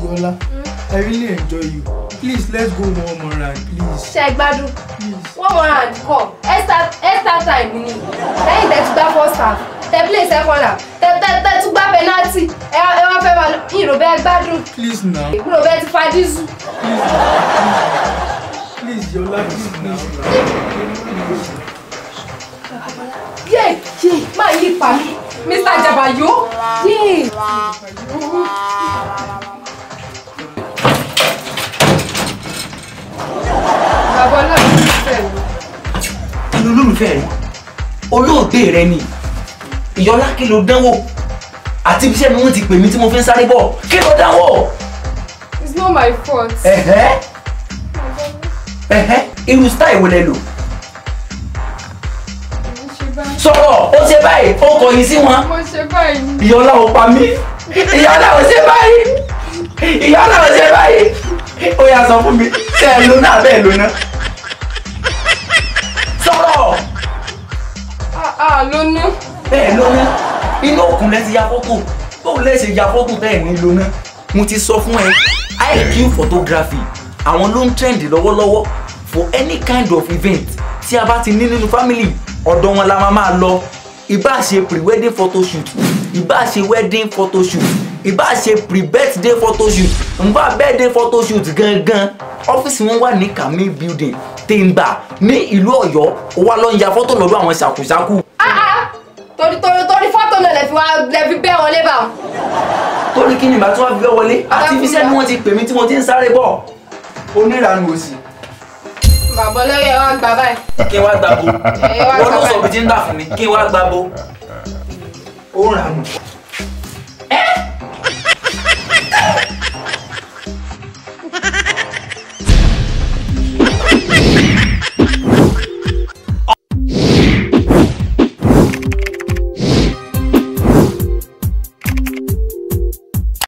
Yola, I really enjoy you. Please, let's go one more round, please. ṣe gbádùn Please. one more hand kọ extra extra time ni lẹ́yìn tẹ́ tún gbá first half tẹ́ play second half tẹ́ tẹ́ tẹ́ tún gbá penalty ẹ ẹ wá fẹ́ máa lọ ìrò bẹ́ẹ̀ gbádùn Please now. ìrò bẹ́ẹ̀ ti fa dísù. Please, Yola, please now. yé yé máa yí pa mí Mr. Jabayo yé. bàbá ọlọ́run ti fẹ́ mi. inú olólùfẹ́ rẹ olóògbé rẹ ni ìyọlá kí ló dánwò àti ibi iṣẹ́ mi wọ́n ti pè mí tí mo fi ń sáré bọ̀ kí ló dánwò. it's not my fault. ẹ̀hẹ́ ẹ̀hẹ́ irú style wo lẹ lò mo ṣe báyìí. sọ̀rọ̀ ó ṣe báyìí ó kọ̀yìn sí wọn mo ṣe báyìí. ìyọlá ò pa mí ìyọlá ò ṣe báyìí ìyọlá ò ṣe báyìí ó yá sọ fún mi ṣe ẹ lónà bẹ́ẹ̀ lónà sọ̀rọ̀ ah ah lónú. bẹ́ẹ̀ lónà inú òkun lẹ ti ya fọ́tò bóun lẹ ṣe ya fọ́tò bẹ́ẹ̀ ní lónà mo ti sọ fún ẹ IQ photography àwọn ló ń trend lọ́wọ́lọ́wọ́ for any kind of event tí a bá ti ní nínú family ọ̀dọ̀ wọn la máa máa lọ ìbá ṣe pre-wedding photoshoot ìbá ṣe wedding photoshoot ìbá ṣe pre-birthday photoshoot nbá birthday photoshoot gangan ọ́fíìsì wọn wà ní kàmí building tèǹgbà ní ìlú ọ̀yọ́ ó wá lọ ń ya fọ́tò lọ́dọ̀ àwọn ṣàkúṣàkú ah ah torí torí torí fọ́tò náà lè fi wá lè fi bẹ́ wọlé bá wọn. torí kí ni ìbá tí wọ́n fi fẹ́ wọlé àti ibi iṣẹ́ ni wọ́n ti pè mí tí mo ti ń sáré bọ̀ onírànú òsì bàbá ọlọ́yẹ wa gbà báyìí. kí n wá gbàgbó Ẹ wá wọn ló gbà sọ báyìí. bí ti ń dà fún mi kí n wá gbàgbó ó ń rànú.